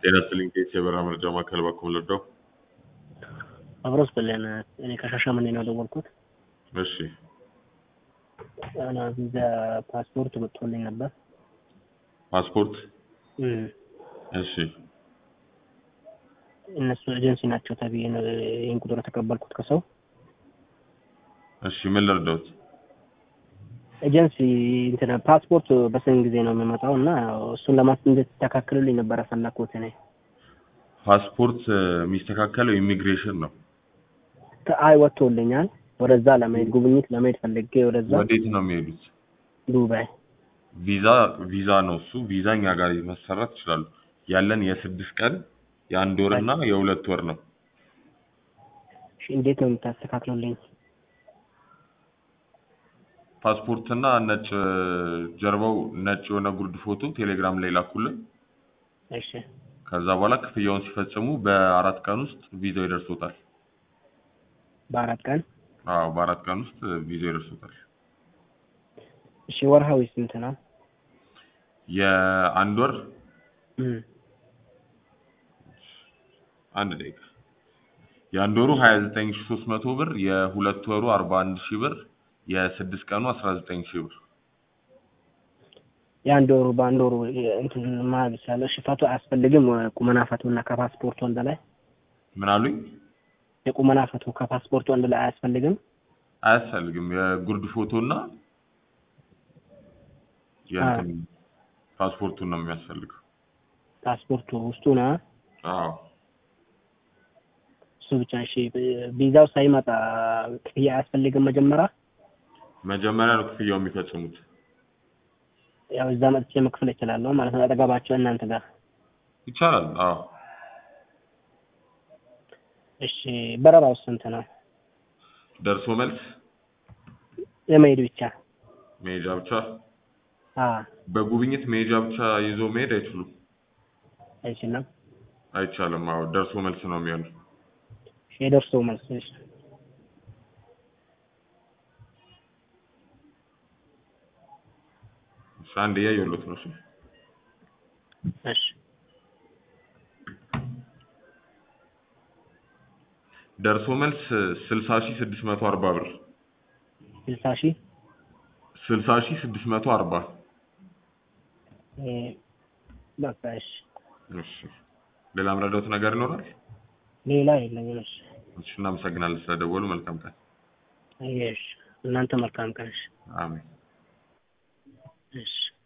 ጤና ይስጥልኝ ከኢትዮ የበረራ መረጃ ማዕከል በኩል ልርዳው? አብሮስ ብለን እኔ ከሻሸመኔ ነው የደወልኩት። እሺ እና ቪዛ ፓስፖርት ወጥቶልኝ ነበር። ፓስፖርት እም፣ እሺ እነሱ ኤጀንሲ ናቸው ተብዬ ነው ይህን ቁጥር የተቀበልኩት ከሰው እሺ ምን ልርዳውት? ኤጀንሲ እንትን ፓስፖርት በስንት ጊዜ ነው የሚመጣው እና እሱን ለማስ እንድትስተካክሉልኝ ነበር የፈለኩት እኔ። ፓስፖርት እ፣ የሚስተካከለው ኢሚግሬሽን ነው። ተ- አይ ወጥቶልኛል። ወደዛ ለመሄድ ጉብኝት ለመሄድ ፈልጌ ወደዛ ወዴት ነው የሚሄዱት? ዱባይ። ቪዛ ቪዛ ነው እሱ። ቪዛ እኛ ጋር መሰራት ይችላሉ። ያለን የስድስት ቀን የአንድ ወር እና የሁለት ወር ነው። እሺ፣ እንዴት ነው የምታስተካክሉልኝ? ፓስፖርት እና ነጭ እ፣ ጀርባው ነጭ የሆነ ጉርድ ፎቶ ቴሌግራም ላይ ላኩልን። እሺ ከዛ በኋላ ክፍያውን ሲፈጽሙ በአራት ቀን ውስጥ ቪዛው ይደርሶታል። በአራት ቀን። አዎ በአራት ቀን ውስጥ ቪዛው ይደርሶታል። እሺ ወርሃዊ ስንት ነው? የአንድ ወር እም፣ አንድ ደቂቃ የአንድ ወሩ 29300 ብር፣ የሁለት ወሩ 41000 ብር፣ የስድስት ቀኑ 19000 ብር። የአንድ ወሩ በአንድ ወሩ እንትን ማለት ይቻላል። እሺ ፈቶ አያስፈልግም? ቁመና ፈቶ እና ከፓስፖርቱ አንድ ላይ ምን አሉኝ? የቁመና ፈቶ ከፓስፖርቱ አንድ ላይ አያስፈልግም? አያስፈልግም። የጉርድ ፎቶ እና የእንትን ፓስፖርቱን ነው የሚያስፈልገው። ፓስፖርቱ ውስጡ ነው አዎ እሱ ብቻ። እሺ ቪዛው ሳይመጣ ክፍያ አያስፈልግም? መጀመሪያ መጀመሪያ ነው ክፍያው የሚፈጽሙት። ያው እዛ መጥቼ መክፈል እችላለሁ ማለት ነው፣ አጠገባቸው እናንተ ጋር። ይቻላል። አዎ እሺ በረራው ስንት ነው? ደርሶ መልስ የመሄድ ብቻ? መሄጃ ብቻ። አ በጉብኝት መሄጃ ብቻ ይዞ መሄድ አይችሉም። አይችልም። አይቻልም። አዎ ደርሶ መልስ ነው የሚሆነው። እሺ የደርሶ መልስ እሺ። እሺ አንድ እያየሁለት ነው። እሺ እሺ ደርሶ መልስ 60640 ብር ስልሳ ሺህ 60640 እ፣ በቃ እሺ። እሺ ሌላ ምረዳውት ነገር ይኖራል? ሌላ የለኝም። እሺ እሺ እናመሰግናለን ስለደወሉ። መልካም ቀን። እሺ እናንተ መልካም ቀን። እሺ አሜን። እሺ